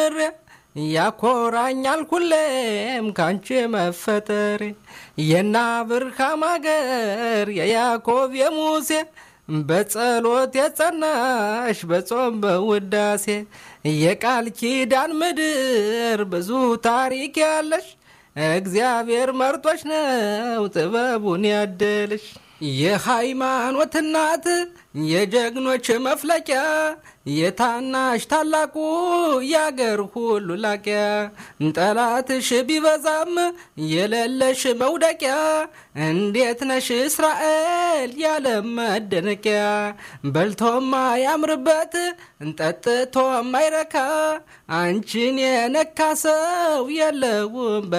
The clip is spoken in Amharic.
ተምሬ ያኮራኛል ሁሌም ካንቺ መፈጠሬ የና ብርሃም አገር የያዕቆብ የሙሴ በጸሎት የጸናሽ በጾም በውዳሴ የቃል ኪዳን ምድር ብዙ ታሪክ ያለሽ እግዚአብሔር መርጦች ነው ጥበቡን ያደልሽ። የሃይማኖት እናት የጀግኖች መፍለቂያ የታናሽ ታላቁ ያገር ሁሉ ላቂያ ጠላትሽ ቢበዛም የሌለሽ መውደቂያ እንዴት ነሽ እስራኤል ያለ መደነቂያ በልቶም ያምርበት ጠጥቶም አይረካ አንቺን የነካ ሰው የለውም